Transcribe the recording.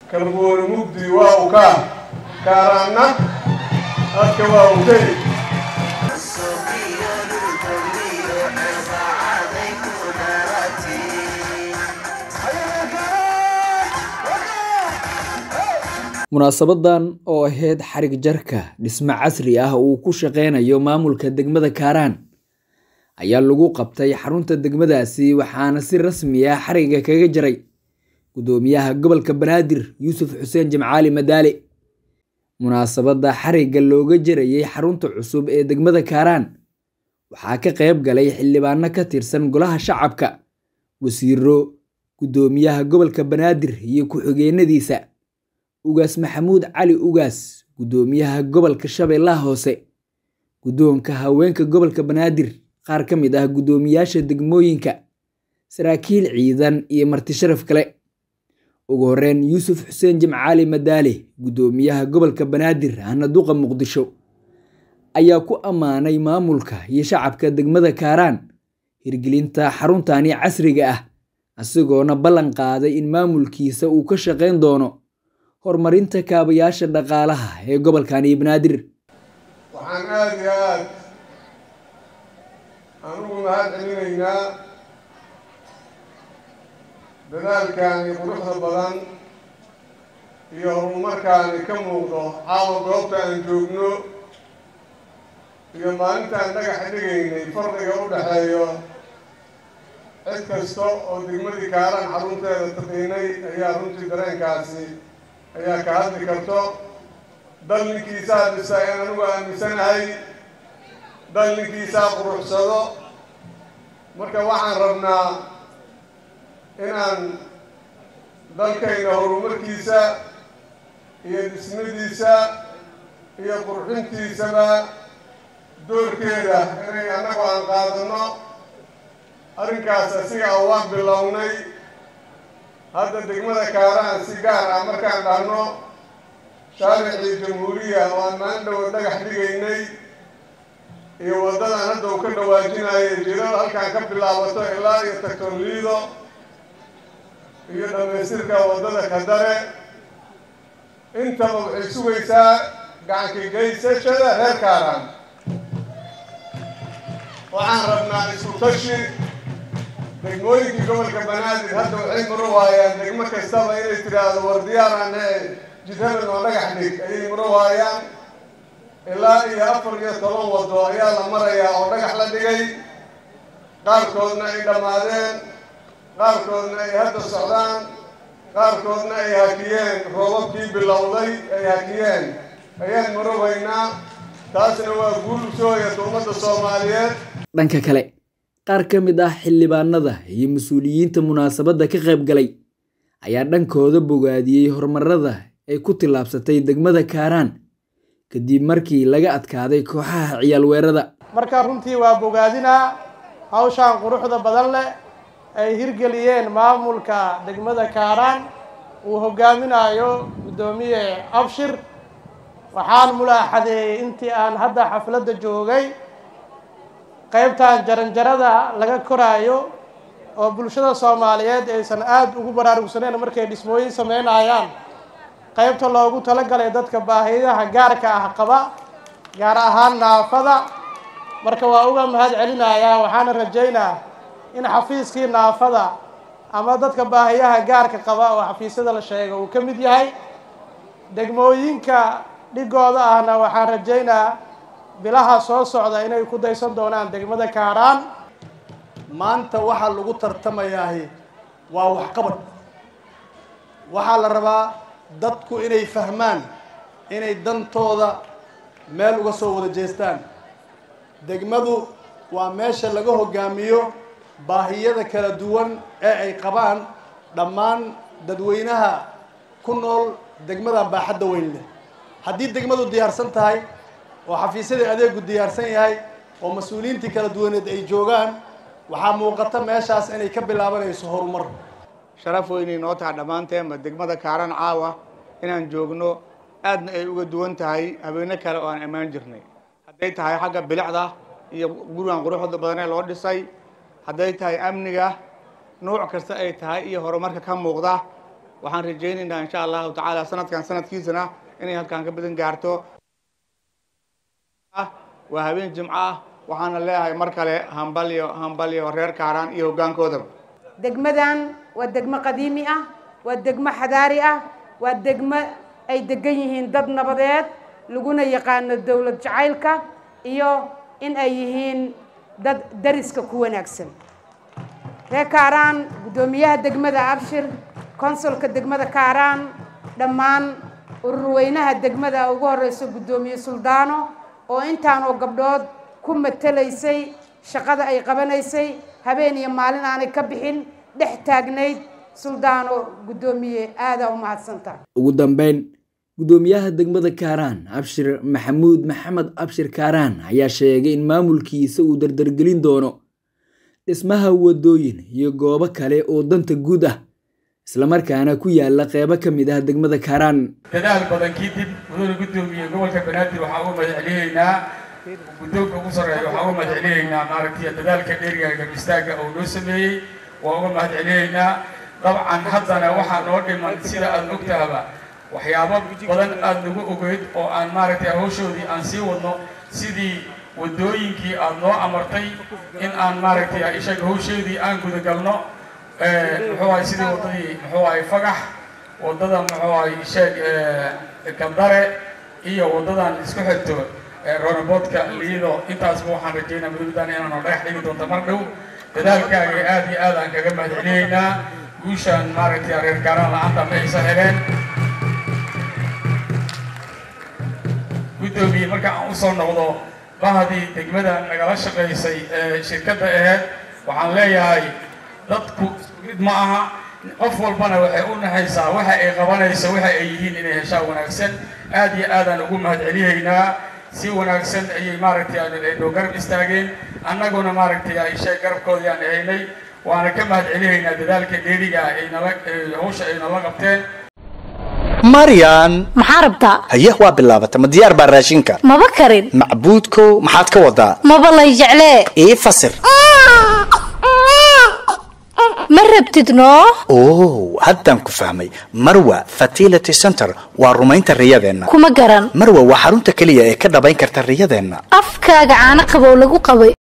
kalbooni mugdi waa u kaa kaaraanna adka waa u keli munaasabadan oo ahayd xarig jarka dhisme casri ah uu ku shaqeynayo maamulka degmada kaaraan ayaa lagu qabtay xarunta degmadaasi waxaana si rasmi ah xariga kaga jaray gudoomiyaha gobolka banaadir yuusuf xuseen jimcaali madaale munaasabadda xarigga looga jarayay xarunta cusub ee degmada kaaraan waxaa ka qayb galay xildhibaano ka tirsan golaha shacabka wasiiro gudoomiyaha gobolka banaadir iyo ku-xigeenadiisa ugaas maxamuud cali ugaas gudoomiyaha gobolka shabeellaha hoose guddoonka haweenka gobolka banaadir qaar ka mid ah guddoomiyaasha degmooyinka saraakiil ciidan iyo marti sharaf kale ugu horeyn yuusuf xuseen jimcaali madaale guddoomiyaha gobolka banaadir hana duqa muqdisho ayaa ku ammaanay maamulka iyo shacabka degmada kaaraan hirgelinta xaruntani casriga ah isagoona ballan qaaday in maamulkiisa uu ka shaqayn doono horumarinta kaabayaasha dhaqaalaha ee gobolkani banaadir waxaan aada iyo aad aan ugu mahad celinaynaa dadaalkaani quruxda badan iyo horumarkaani ka muuqdo caawa goobta aan joogno iyo maalintaan dhagaxa dhigaynay farqiga u dhexeeyo cid kasta oo degmadii kaaran xarunteeda taqiinay ayaa runtii dareenkaasi ayaa ka hadli karto dal ninkiisaa dhisa in anigu aaminsanahay dal ninkiisaa quruxsado marka waxaan rabnaa inaan dalkayna horumarkiisa iyo dhismadiisa iyo qurxintiisaba doorkeeda inay annagu aan qaadano arrinkaas asiga a waan bilownay hadda degmada kaaraan si gaar ah markaan dhahno shaaricii jamhuuriya oo aan maalin dhowo dhagax dhigaynay iyo waddadan hadda uu ka dhawaajinayo jirada halkaan ka bilaabato ilaa iyo tagtoliido iyo dhammaystirka waddada kadare intaba waxay sugaysaa gacanka geysashada reer kaaraan waxaan rabnaa isku tashi degmooyinkii gobolka banaadir hadda waxay maro waayaan degmo kastaba inay tidhaahdo war diyaaraan ee jidhabel oo dhagax dhig ayay maro waayaan ilaa iyo afar iyo toban waddo ayaa la marayaa oo dhagax la dhigay qaarkoodna ay dhammaadeen qaarkoodna ay hadda socdaan qaarkoodna ay hakiyeen roobabkii bilowday ay hakiyeen ayaan marobaynaa taasna waa guul usooyata ummadda soomaaliyeed dhanka kale qaar ka mid ah xildhibaanada iyo mas-uuliyiinta munaasabadda ka qayb galay ayaa dhankooda bogaadiyey horumarada ay ku tillaabsatay degmada kaaraan kadib markii laga adkaaday kooxaha ciyaal weerada marka runtii waa bogaadinaa hawshaan quruxda badan leh ay hirgeliyeen maamulka degmada kaaraan uu hogaaminayo guddoomiye abshir waxaan mulaaxadeeyey intii aan hadda xafladda joogay qaybtan jaranjarada laga koraayo oo bulshada soomaaliyeed aysan aada ugu baraarugsaneyn markay dhismooyin sameynayaan qaybta loogu talagalay dadka baahiyaha gaarka ah qaba gaar ahaan naafada marka waa uga mahad celinayaa waxaana rajaynaa in xafiiskii naafada ama dadka baahiyaha gaarka qaba oo xafiisyada la sheega uu ka mid yahay degmooyinka dhigooda ahna waxaan rajaynaa bilaha soo socda inay ku daysan doonaan degmada kaaraan maanta waxaa lagu tartamayaahi waa waxqabad waxaa la rabaa dadku inay fahmaan inay dantooda meel uga soo wada jeestaan degmadu waa meesha laga hogaamiyo baahiyada kala duwan ee ay qabaan dhammaan dadweynaha ku nool degmadan baaxadda weyn leh haddii degmadu diyaarsan tahay oo xafiisyadii adeegu diyaarsan yahay oo mas-uuliyiintii kala duwaneed ay joogaan waxaa muuqata meeshaas inay ka bilaabanayso horumar sharaf weynay noo taha dhammaanteenba degmada kaaran caawa inaan joogno aadna ay uga duwan tahay habeeno kale oo aan ammaan jirnay hadday tahay xagga bilicda iyo gurigan quruxda badanee loo dhisay hadday tahay amniga nuuc kasta ay tahay iyo horumarka ka muuqda waxaan rajaynaynaa insha allahu tacaala sanadkan sanadkiisana inay halkaan ka badan gaarto waa habeen jimco ah waxaana leeyahay mar kale hambalyo hambalyo reer kaaraan iyo hoggaankoodaba degmadan waa degmo qadiimi ah waa degmo xadaari ah waa degmo ay degan yihiin dad nabadeed laguna yaqaano dowlad jacaylka iyo in ay yihiin dad dariska ku wanaagsan reer kaaraan guddoomiyaha degmada abshir konsulka degmada kaaraan dhammaan ururweynaha degmada ugu horeyso guddoomiye suldaano oo intaan oo gabdhood ku matelaysay shaqada ay qabanaysay habeen iyo maalin aanay ka bixin dhex taagnayd suldaano guddoomiye aadaa u mahadsantaha ugu dambeyn guddoomiyaha degmada kaaraan abshir maxamuud maxamed abshir kaaraan ayaa sheegay in maamulkiisa uu dardargelin doono dhismaha wadooyin iyo goobo kale oo danta guud ah islamarkaana ku yaala qeybo ka mid ah degmada kaaraan dadaal badan kadib mudane guddoomiye gobolka banaadir waxaa uga mahadceliyeynaa guddoonka ugu sarreeya waxaa uga mahadceliyeynaa maaragtay dadaalka dheeriga garbistaagga oo noo sameeyey waa uga mahadceliyeynaa dabcan haddana waxaa noo dhiman sida aada ogtahaba waxyaabo badan aada nagu ogeyd oo aan maaragtay hawshoodii aan sii wadno sidii waddooyinkii aada noo amartay in aan maaragtay ishaga hawsheedii aan gudagalno muxuu ahay sidii waddadii muxuu ahay fagax waddada muxuu ahay sheeg kandare iyo waddadan isku xigto ronaboodka liido intaasba waxaan rajaynaa mudugdan inaanu dhagax dhigi doonto mar dhow dadaalkaaga aad iyo aad aan kaga mahadceliyeynaa guushaan maaragtay reer gaaraan la-aanta ma aysan heleen guddoomiye marka aan usoo noqdo bahadii degmada nagala shaqaysay ee shirkadda aheyd waxaan leeyahay dadku mid ma aha qof walbana waxay u naxaysaa waxa ay qabanayso waxa ay yihiin inay heshaa wanaagsan aad iyo aadaan ugu mahadceliyeynaa si wanaagsan ayay maaragtay ay noo garab istaageen annaguna maaragtay ishay garabkoodii aan haynay waana ka mahadceliyeynaa dadaalka dheeriga ay nala hawsha ay nala qabteen maryan maxaa rabtaa haye waa bilaabata ma diyaar baa raashinka maba karin macbuudkow maxaad ka wadaa maba lay jeclee ii fasir ma rabtid noo oh haddaan ku fahmay marwa fertility center waa rumaynta riyadeenna kuma garan marwa waa xarunta keliya ee ka dhabayn karta riyadeenna afkaaga caano qabow lagu qabay